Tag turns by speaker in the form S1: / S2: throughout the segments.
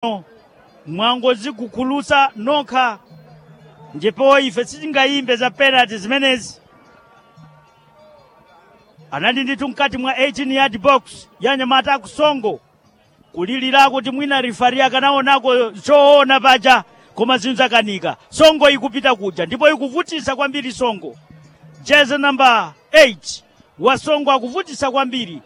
S1: mwangozigukhulutsa nokha ndipo ife sitingayimbe za penalty zimenezi anali ndithu mkati mwa 18 yard box ya nyamata akusongo kulilirako kuti mwina rifari akanaonako choona paja koma zinthu zakanika songo ikupita kuja ndipo ikuvutisa kwambiri songo jeze namba 8 wa songo akuvutisa kwambiri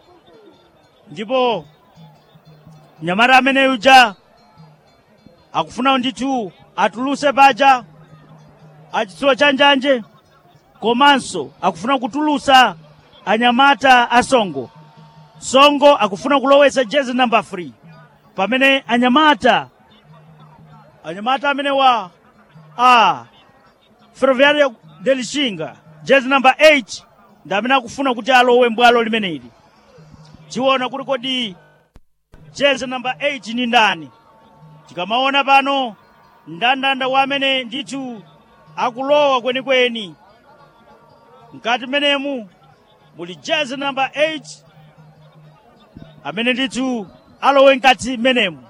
S1: ndipo nyamata ameneyu ja akufuna ndithu atuluse paja achitsulo cha njanje komanso akufuna kutulusa anyamata a songo songo akufuna kulowesa jezi namba 3 pamene anyamata anyamata amene wa a ferroviario de lixinga jezi namba 8 ndi amene akufuna kuti alowe mbwalo limeneli tiona kuti kodi jezi namba 8 ni ndani tikamaona pano ndandanda wa amene ndithu akulowa kwenikweni mkati menemu muli jezi namba 8 amene ndithu alowe mkati menemu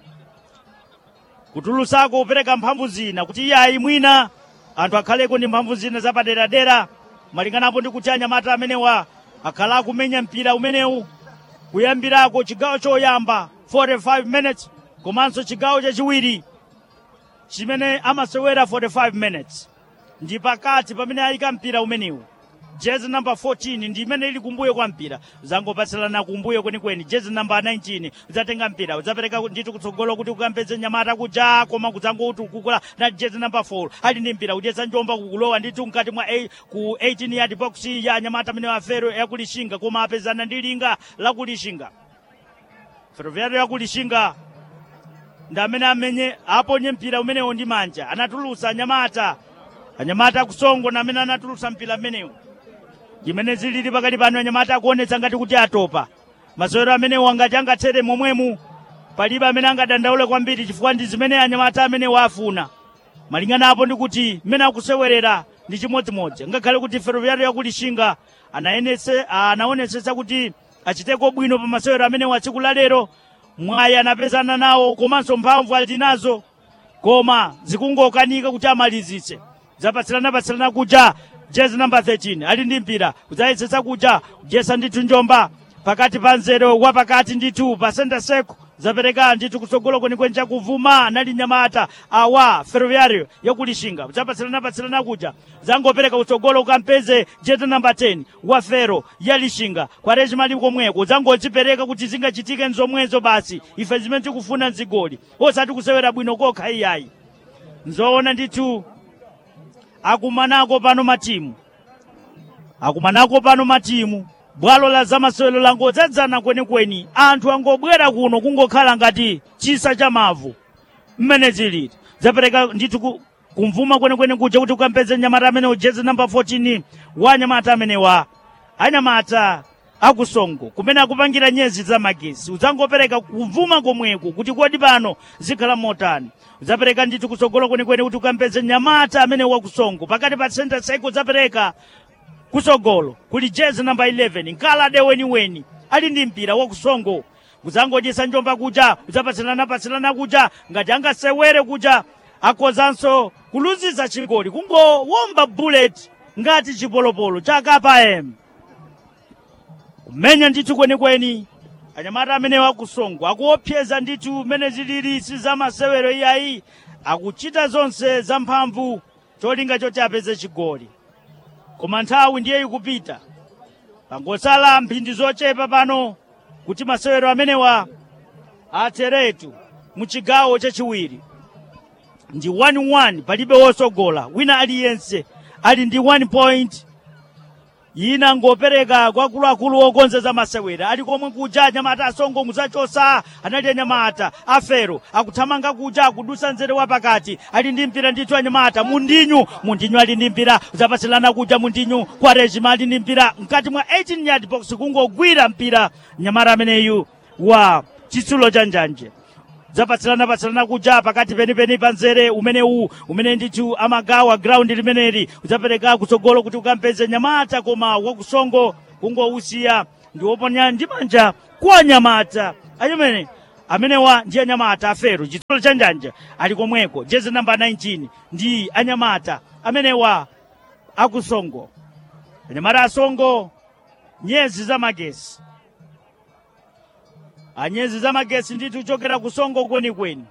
S1: kutulutsako kupereka mphamvu zina kuti iyayi mwina anthu akhaleko ndi mphamvu zina zapaderadera malinganapo ndi kuti anyamata amenewa akhala akumenya mpira umenewu kuyambirako chigawo choyamba 45 minutes komanso chigawo chachiwiri chimene amasewera 45 minutes ndi pakati pamene ayika mpira umenewu jezi namba 14 ndi imene ili kumbuyo kwa mpira zangopatsilana kumbuyo kwenikweni jezi namba 19 udzatenga mpira udzapereka ndithu kutsogolo kuti ukampeze nyamata kuja koma kudzangoti ukukula na jezi namba 4 ali ndi mpira kudyetsa njomba kukulowa ndithu mkati mwa a, ku 18 yard box ya nyamata amene wafero yakulishinga koma apezana ndi linga lakulishinga ferroviario yakulishinga ndi amene amenye aponye mpira umenewo ndi manja anatulutsa anyamata anyamata akusongo na amene anatulutsa mpira umenewu imene zilili pakati pano anyamata akuonetsa ngati kuti atopa masewero amenewo angati angathere momwemu palibe amene angadandaule kwambiri chifukwa ndi zimene anyamata amene wafuna malingana apo ndi kuti mmene akusewerera ndi chimodzimodzi ngakhale kuti ferroviario yakulishinga anayenese anaonetsetsa kuti achiteko bwino pa masewero amenewo atsiku la lero mwayi anapezana nawo komanso mphamvu ali nazo koma zikungokanika kuti amalizitse zapatsirana-patsirana kuja jezi namba 13 ali ndi mpira kudzayesetsa kuja kudyesa ndithu njomba pakati pa nzero wa pakati ndithu pa senta seko zapereka ndithu kutsogolo kwenikweni chakuvuma anali nyamata awa ferroviario yakulishinga zapatsirana-patsirana kuja zangopereka kutsogolo ukampeze jezi namba 10 wa fero ya lishinga kwa rejimali komweko zangodzipereka kuti zingachitike nzomwezo basi ife zimene tikufuna nzigoli osati kusewera bwino kokha iyayi nzoona ndithu akumanako pano matimu akumanako pano matimu bwalo la zamasewero langodzadzana kwenikweni anthu angobwera kuno kungokhala ngati chisa cha mavu mmene zilili zapereka ndithu ku- kumvuma kwenikweni kuja kuti ukampeze nyamata amene jezi namba 14 wa anyamata amenewa anyamata akusongo kumene akupangira nyezi za magesi udzangopereka kumvuma komweko kuti kodi pano zikhala motani udzapereka ndithu kutsogolo kwenikweni kuti ukampeze nyamata amene wakusongo pakati pa center cycle udzapereka kutsogolo kuli jezi namba 11 nkalade weniweni ali ndi mpira wakusongo kudzangodyesa njomba kuja udzapatsilana-patsilana kuja ngati angasewere kuja akozanso kuluziza chigoli kungowomba bullet ngati chipolopolo cha kpm kumenya ndithu kwenikweni anyamata amene wakusongo akuopseza ndithu mmene zilili si za masewero iyayi akuchita zonse zamphamvu cholinga choti apeze chigoli koma nthawi ndiye ikupita pangosala mphindi zochepa pano kuti masewero amenewa atheretu mu chigawo chachiwiri ndi 1-1 palibe wosogola wina aliyense ali ndi 1 point ina ngopereka kwa akuluakulu okonzeza masewera ali komwe kuja anyamata asongo muzachosa anali anyamata afero akuthamanga kuja akudusa nzere wa pakati ali ndi mpira ndithu anyamata mundinyu mundinyu ali ndi mpira zapatsilana kuja mundinyu kwa rejima ali ndi mpira mkati mwa 18 yard box kungogwira mpira nyamata ameneyu wa chitsulo cha njanje zapatsilana-patsilana kuja pakati penipeni pa nzere umenewu umene ndithu amagawa ground limeneli udzapereka kutsogolo kuti ukampeze nyamata koma wakusongo kungousiya ndi woponya ndi manja kwa nyamata achimene amenewa ndi anyamata afero chitsulo cha njanja ali komweko jezi namba 19 ndi anyamata amenewa akusongo anyamata asongo nyezi za magesi anyezi za magesi ndithu kuchokera kusongo kwenikweni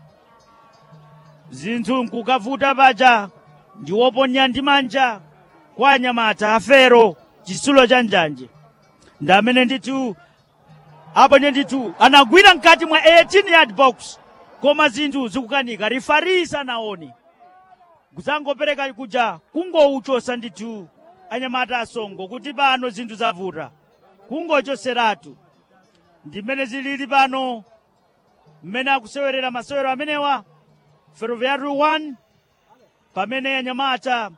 S1: zinthu nkukavuta paja ndiwoponya ndi manja kwa anyamata afero chitsulo cha njanje ndi amene ndithu aponye ndithu anagwira mkati mwa 18 yard box koma zinthu zikukanika rifari sanaone kudzangopereka kuja kungouchosa ndithu anyamata asongo kuti pano zinthu zavuta kungochoseratu ndimene zilili pano mmene akusewerera masewero amenewa ferroviary 1 pamene anyamata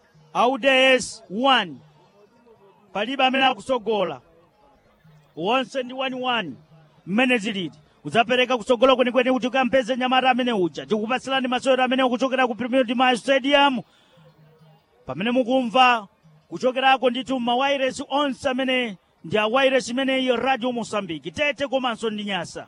S1: auds 1 palibe amene akusogola wonse ndi 1-1 mmene zilili udzapereka kusogola kwenikweni kuti ukampeze nyamata amene uja tikupatsirani masewero amene kuchokera ku premier dimash stadium pamene mukumva kuchokerako ndithu mawairesi onse amene ndi awairesi imeneyi radio mosambiki tete komanso ndi nyasa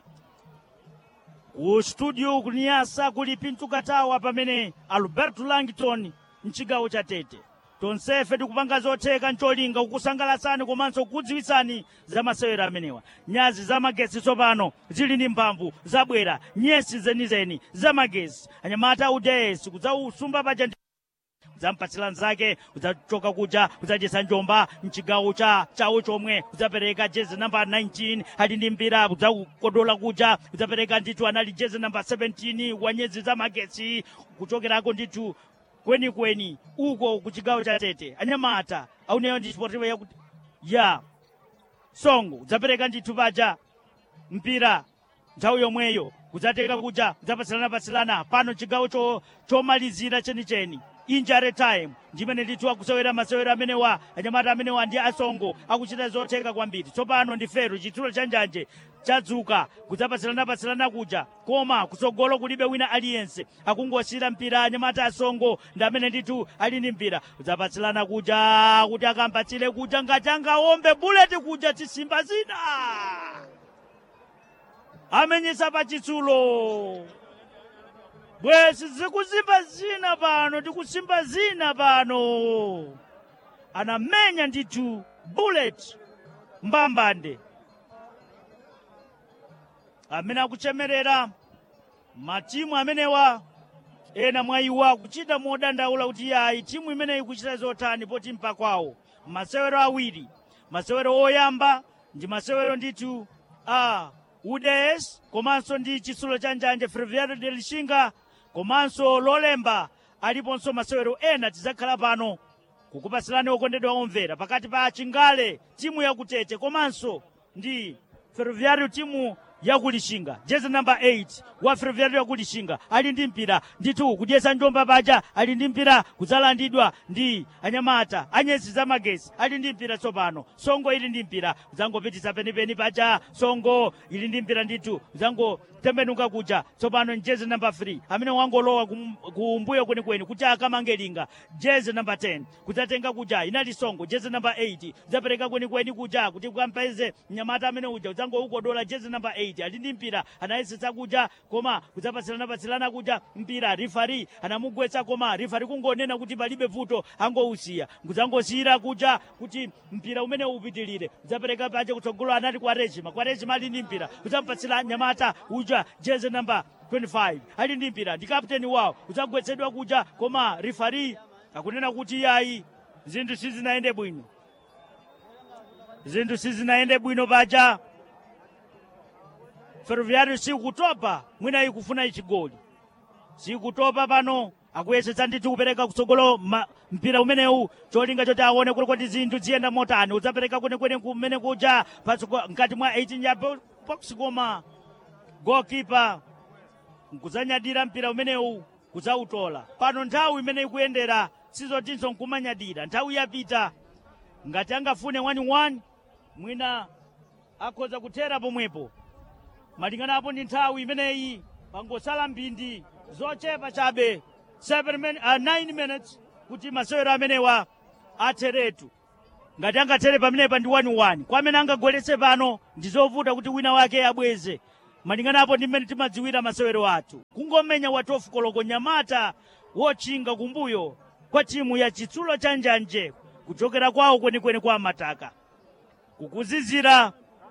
S1: ku studio ku nyasa kuli pintu katawa pamene alberto langton mchigawo cha tete tonsefe tikupanga zotheka ncholinga kukusangalatsani komanso kukudziwitsani za masewero amenewa nyazi za magesi tsopano zili ndi mphamvu zabwera nyesi zenizeni za magesi anyamata udesi kudzausumba paja udzampatsira nzake udzachoka kuja udzachesa njomba mchigawo cha chawo chomwe udzapereka jezi namba 19 ali ndi mpira udzakodola kuja udzapereka ndithu anali jezi namba 17 wa nyezi za magetsi kuchokerako ndithu kwenikweni uko ku chigawo cha tete anyamata auneyo ndi sportivo yakuti ya songo udzapereka ndithu paja mpira nthawi yomweyo kudzateka kuja kudzapatsiranapatsilana pano chigawo cho- chomalizira chenicheni injury time ndimene ndithu akusewera masewero amenewa anyamata amenewa ndi asongo akuchita zotheka kwambiri tsopano ndi fero chitsulo cha njanje chadzuka kudzapatsiranapatsilana kuja koma kutsogolo kulibe wina aliyense akungosiyira mpira anyamata asongo ndi amene ndithu ali ndi mpira kudzapatsilana kuja kuti akampatsire kuja ngati angaombe buleti kuja tisimba zina amenyesa pa chitsulo bwezi zikusimba zina pano tikusimba zina pano anamenya ndithu bullet mbambande amene akuchemerera matimu amenewa ena mwa iwo akuchita modandaula kuti yayi timu imeneyi ikuchita zotani poti mpakwawo masewero awiri masewero oyamba ndi masewero ndithu a uds komanso ndi chitsulo cha njanje ferroviario de lixinga komanso lolemba aliponso masewero ena tidzakhala pano kukupatsirani okondedwa omvera pakati pa chingale timu yakutete komanso ndi ferroviario timu yakulixinga jezi namba 8 wa ferroviario yakulixinga ali ndi mpira ndithu kudyesa njomba paja ali ndi mpira kudzalandidwa ndi anyamata anyesi za magesi ali ndi mpira tsopano songo ili ndi mpira kudzangopitisa penipeni paja songo ili ndi mpira ndithu kudzangotembenuka kuja tsopano jezi namba 3 amene wangolowa kum- kumbuyo kwenikweni kuti akamange linga jezi namba 10 kudzatenga kuja inali songo jezi namba 8 kudzapereka kwenikweni kuja kuti kukampeze mnyamata amene uja kudzangoukodola jezi namba 8 ali ndi mpira anayesetsa kuja koma kudzapatsilana kuja mpira rifari anamugwetsa koma rifari kungonena kuti palibe vuto angousiya kudzangosiyira kuja kuti mpira umene upitilire kudzapereka paja kutsogolo anati kwa rejima kwa rejima ali ndi mpira kudzampatsira nyamata uja jezi namba 25 ali ndi mpira ndi kapteni wawo kudzagwetsedwa kuja koma rifari akunena kuti yayi zinthu sizinayende bwino zinthu sizinayende bwino paja ferroviario sikutopa mwina ikufuna ichigoli sikutopa pano akuyesetsa ndithu kupereka kutsogolo ma- mpira umenewu cholinga choti aone kuti kodi zinthu ziyenda motani udzapereka kwenikweni kumene kuja patsogo- mkati mwa 18 ya bo- box koma goalkeeper nkudzanyadira mpira umenewu kudzautola pano nthawi imene ikuyendera sizotinso nkumanyadira nthawi yapita ngati angafune 1-1 mwina akhoza kuthera pomwepo malinganapo ndi nthawi imeneyi pangosala mbindi zochepa chabe 7 min, uh, 9 minutes kuti masewero amenewa atheretu ngati angathere pamenepa ndi 1-1 kwa amene angagoletse pano ndi zovuta kuti wina wake abweze malinganapo ndi mmene timadziwira masewero athu kungomenya wa 12 koloko nyamata wochinga kumbuyo kwa timu ya chitsulo cha njanje kuchokera kwawo kwenikweni kwa mataka kukuzizira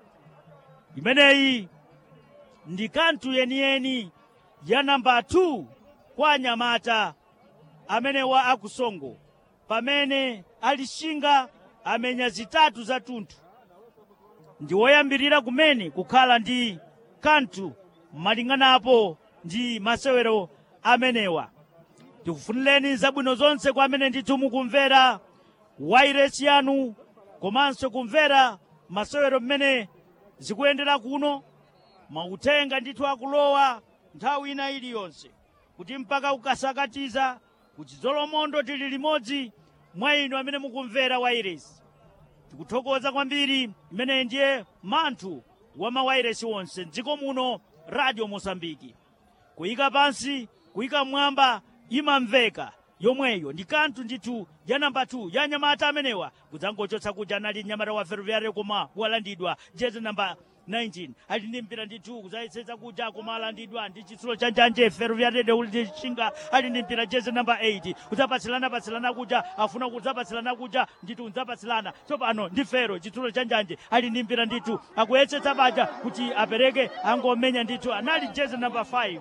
S1: imeneyi ndi kanthu yeniyeni ya namba 2 kwa nyamata amenewa akusongo pamene alishinga amenya zitatu za tunthu ndi woyambirira kumene kukhala ndi kanthu malinganapo ndi masewero amenewa tikufunireni zabwino zonse kwa amene ndithu mukumvera wairesi yanu komanso kumvera masewero mmene zikuyendera kuno mautenga ndithu akulowa nthawi ina iliyonse kuti mpaka kukasakatiza kuti dzolomondo tili limodzi mwa inu amene mukumvera wairesi tikuthokoza kwambiri imeneyi ndiye manthu wa mawairesi wonse mdziko muno radio mosambiki kuyika pansi kuyika mwamba imamveka yomweyo ndi kanthu ndithu ya namba 2 ya nyamata amenewa kudzangochotsa kuja anali nyamata wa ferroviario koma walandidwa jezi namba 19 ali ndi mpira ndithu kudzayesetsa kuja koma alandidwa ndi chitsulo cha njanje ferroviario de ulichinga ali ndi mpira jezi namba 8 kudzapatsilana patsilana kuja afuna kudzapatsilana kuja ndithu kudzapatsilana tsopano ndi fero chitsulo cha njanje ali ndi mpira ndithu akuyesetsa baja kuti apereke angomenya ndithu anali jezi namba 5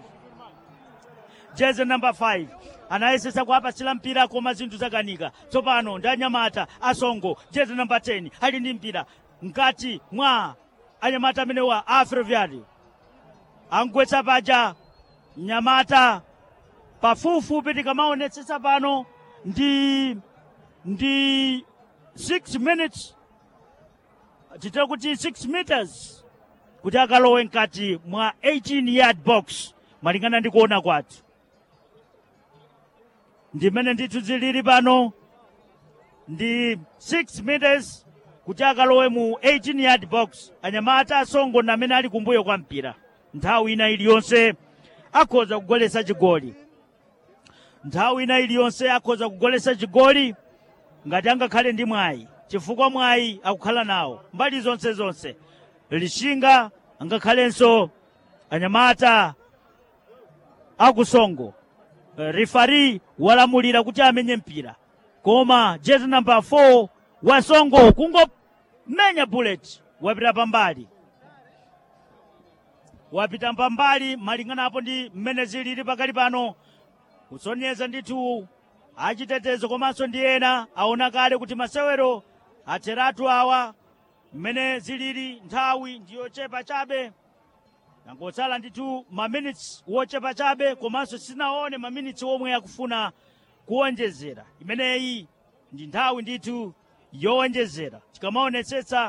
S1: jezi namba 5 anayesetsa kuapatsira mpira koma zinthu zakanika tsopano ndi anyamata asongo jezi namba 10 ali ndi mpira mkati mwa anyamata amenewa a ferroviario angwetsa paja nyamata pafupifupi tikamaonetsetsa pano ndi ndi 6 minutes titira kuti 6 meters kuti akalowe mkati mwa 18 yard box malingana ndi kuona kwathu ndimene ndithu zilili pano ndi 6 meters kuti akalowe mu 18 yard box anyamata asongo ndi amene ali kumbuyo kwa mpira nthawi ina iliyonse akhoza kugolesa chigoli nthawi ina iliyonse akhoza kugolesa chigoli ngati angakhale ndi mwayi chifukwa mwayi akukhala nawo mbali zonse zonse lishinga angakhalenso anyamata akusongo rifari walamulira kuti amenye mpira koma jezi namba 4 wasongo kungomenya bullet wapita pambali wapita pambali malinganapo ndi mmene zilili pakali pano kusonyeza ndithu achitetezo komanso ndi ena aona kale kuti masewero atheratu awa mmene zilili nthawi ndiyochepa chabe nangotsala ndithu maminitsi wochepa chabe komanso sinaone maminitsi omwe akufuna kuwonjezera imeneyi ndi nthawi ndithu yowonjezera tikamaonetsetsa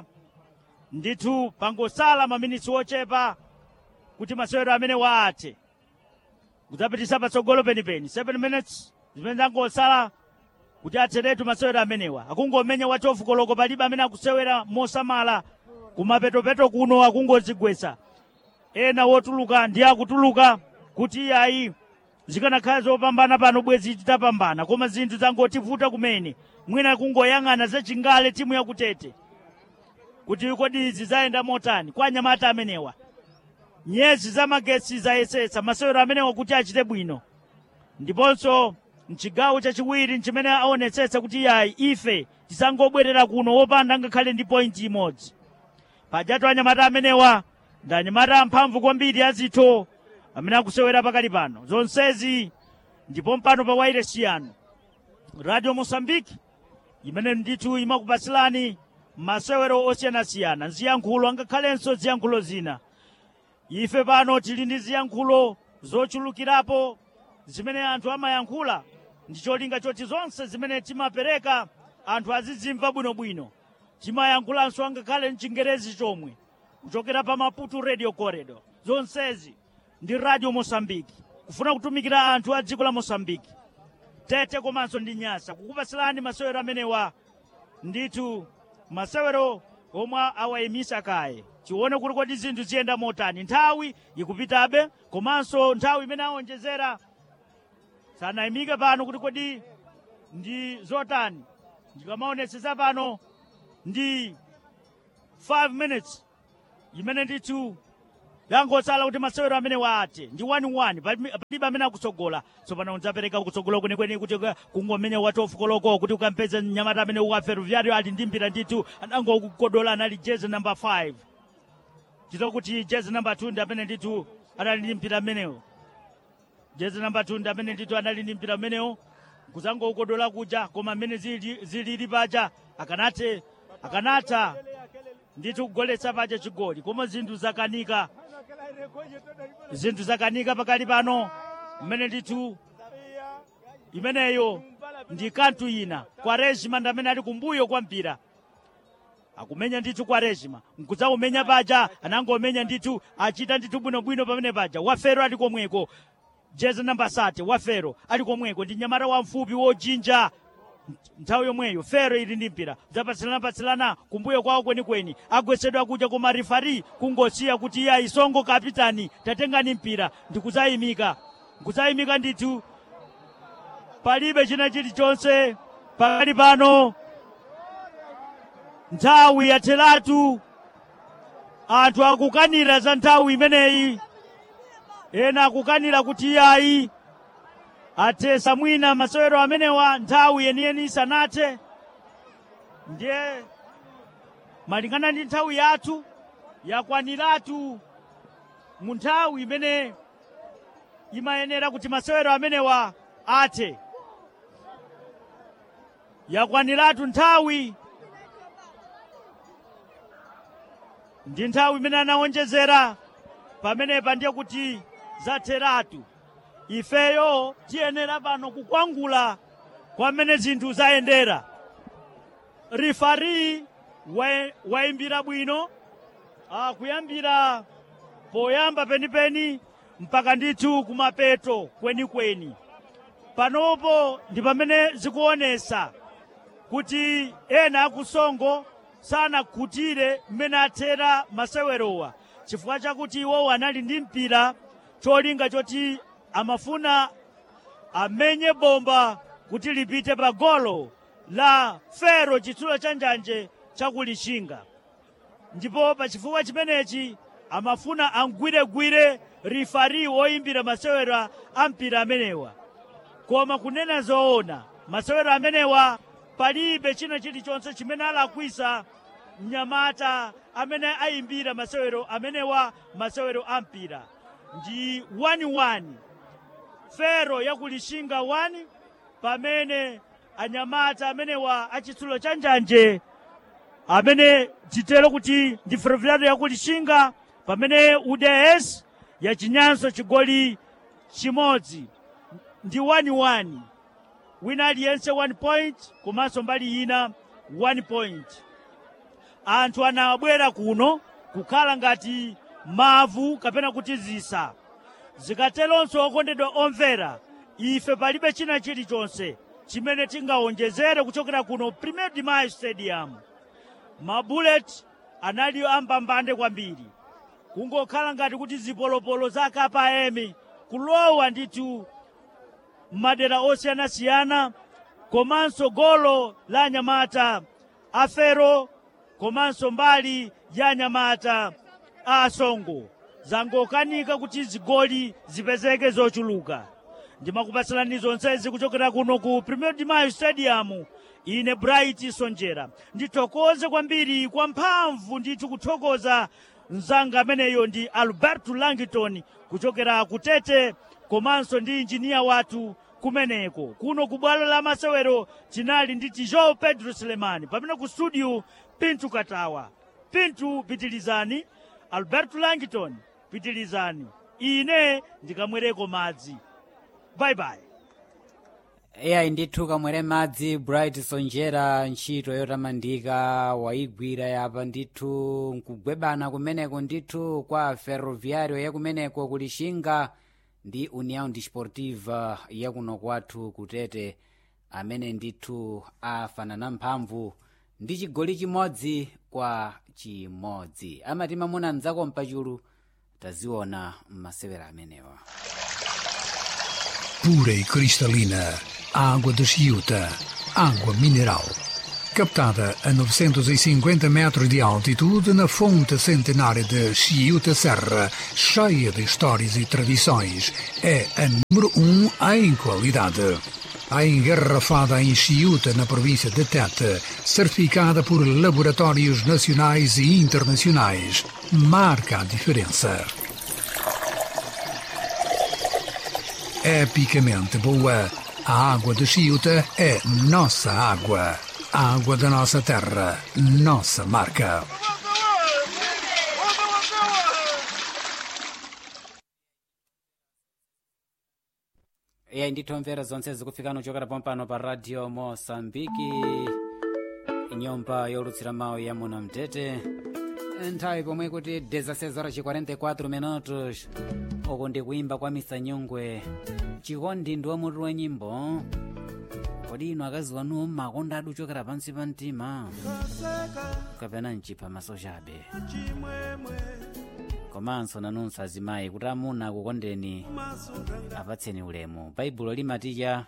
S1: ndithu pangosala maminitsi wochepa kuti masewero amene waathe kudzapitisa patsogolo penipeni 7 minutes zimene zangosala kuti atheretu masewero amenewa akungomenya wa 12 koloko palibe amene akusewera mosamala kumapetopeto kuno akungozigwetsa ena wotuluka ndi akutuluka kuti iyayi zikanakhala zopambana pano bwezi titapambana koma zinthu zangotivuta kumene mwina kungoyang'ana zachingale timu yakutete kuti kodi izi zayenda motani kwa anyamata amenewa nyezi zamagetsi zayesetsa masewero amenewa kuti achite bwino ndiponso mchigawo chachiwiri nchimene aonetsetsa kuti iyayi ife tisangobwerera kuno wopanda ngakhale ndi pointi imodzi pajatu anyamata amenewa ndi anyamata amphamvu kwambiri azitho amene akusewera pakali pano zonsezi ndipo mpano pa wairesi yanu radio mosambiki imene ndithu imakupatsilani masewero osiyanasiyana ziyankhulo angakhalenso ziyankhulo zina ife pano tili ndi ziyankhulo zochulukirapo zimene anthu amayankhula ndi cholinga choti zonse zimene timapereka anthu azizimva bwinobwino timayankhulanso angakhale mchingerezi chomwe kuchokera pa maputo radio corridor zonsezi ndi radio mosambiki kufuna kutumikira anthu a dziko la mosambiki tete komanso ndi nyasa kukupatsilani masewero amenewa ndithu masewero omwe awayimisa kaye tione kuti kodi zinthu ziyenda motani nthawi ikupitabe komanso nthawi imene awonjezera sanayimike pano kuti kodi ndi zotani ndikamaonetsetsa pano ndi 5 minutes imene ndithu yangosala kuti masewero amene waate ndi 1-1 palibe amene akutsogola tsopano udzapereka kutsogola kwenikweni kuti kungomenya watofu koloko kuti ukampeze mnyamata amene wa ferroviario ali ndi mpira ndithu anangokukodola anali jezi number 5 chito kuti jezi number 2 ndi amene ndithu anali ndi mpira amenewo jezi number 2 ndi amene ndithu anali ndi mpira amenewo kuzangoukodola kuja koma amene zili- zilili paja akanathe akanatha ndithu kugoletsa paja chigoli koma zinthu zakanika zinthu zakanika pakali pano mmene ndithu imeneyo ndi kanthu ina kwa rejima ndi amene ali kumbuyo kwa mpira akumenya ndithu kwa rejima nkudzaumenya paja anangomenya ndithu achita ndithu bwinobwino pamene paja wafero ali komweko jezi namba sate wafero ali komweko ndi nyamata wamfupi wojinja nthawi yomweyo fero ili ndi mpira zapatsilana-patsilana kumbuyo kwawo kwenikweni agwesedwa kuja koma rifari kungosiya kuti iye isongo kapitani tatengani mpira ndikudzayimika nkudzayimika ndithu palibe china chilichonse pakali pano nthawi yatheratu anthu akukanira za nthawi imeneyi ena akukanira kuti iyayi athesa mwina masewero amenewa nthawi yeniyeni isanathe ndiye malingana ndi nthawi yathu yakwaniratu mu nthawi imene imayenera kuti masewero amenewa athe yakwaniratu nthawi ndi nthawi imene anawonjezera pamenepa ndiye kuti zatheratu ifeyo tiyenera pano kukwangula kwamene zinthu zayendera rifari wa- wayimbira bwino ah, kuyambira poyamba penipeni mpaka ndithu kumapeto kwenikweni panopo ndi pamene zikuonesa kuti ena akusongo sanakhutire mmene athera masewerowa chifukwa chakuti iwowo anali ndi mpira cholinga choti amafuna amenye bomba kuti lipite pa golo la fero chitsulo cha njanje chakulishinga ndipo pa chifukwa chimenechi amafuna angwiregwire rifari woyimbira masewera a mpira amenewa koma kunena zoona masewero amenewa palibe china chilichonse chimene alakwisa mnyamata amene ayimbira masewero amenewa masewero a mpira ndi 1-1 fero yakulishinga 1 pamene anyamata amenewa achitsulo cha njanje amene titero kuti ndi ferroviario yakulishinga pamene uds yachinyanso chigoli chimodzi ndi 1-1 wina aliyense 1 point komanso mbali ina 1 point anthu anabwera kuno kukhala ngati mavu kapena kuti zisa zikateronso okondedwa omvera ife palibe china chilichonse chimene tingawonjezere kuchokera kuno premier de mayo stadium mabullet anali ambambande kwambiri kungokhala ngati kuti zipolopolo za kapa emi kulowa ndithu madera osiyanasiyana komanso golo la anyamata afero komanso mbali ya anyamata a asongo zangokanika kuti zigoli zipezeke zochuluka ndimakupatsalani zonsezi kuchokera kuno ku premier de mayo stadium ine bright sonjera ndithokoze kwambiri kwa mphamvu ndithu kuthokoza mzanga ameneyo ndi alberto langton kuchokera kutete komanso ndi injiniya wathu kumeneko kuno ku bwalo la masewero tinali ndi tijo pedro selemani pamene ku studio pintu katawa pintu pitilizani alberto langton pitilizani ine ndikamwereko madzi bye bye
S2: eyayi ndithu kamwere madzi bright sonjera ntchito yotamandika wayigwira yapa ndithu nkugwebana kumeneko ndithu kwa ferroviario yakumeneko kulishinga ndi união desportiva yakuno kwathu kutete amene ndithu afanana mphamvu ndi chigoli chimodzi kwa chimodzi amati mamuna mdzako mpachulu taziona m'masewera amenewa
S3: pura e cristalina, água de Chiuta, água mineral. captada a 950 metros de altitude na fonte centenária de Chiuta Serra, cheia de histórias e tradições, é a número um em qualidade. A engarrafada em Chiuta, na província de Tete, certificada por laboratórios nacionais e internacionais, marca a diferença. Epicamente boa, a água de Chiuta é nossa água. A água da nossa terra, nossa marca.
S2: iye ndithomvera zonse zikufikana kuchokera pompano pa radio mosambiki nyumba yolutsira mawu ya muno mtete nthawi pomwe kuti 16:44 minutos uku ndi kuimba kwa misanyongwe chikondi ndi wamutu wa nyimbo kodi inu akazi wanuwo mmakonda adi uchokera pansi pa mtima kapena mchipha masochabe komanso nanunso azimayi kuti amuna akukondeni apatseni ulemu baibulo limaticha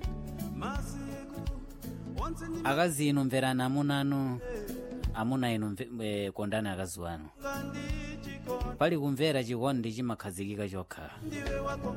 S2: akazi inu mverani amuna anu amuna inu mve- eh, kondani akazi wanu pali kumvera chikondi chimakhazikika chokha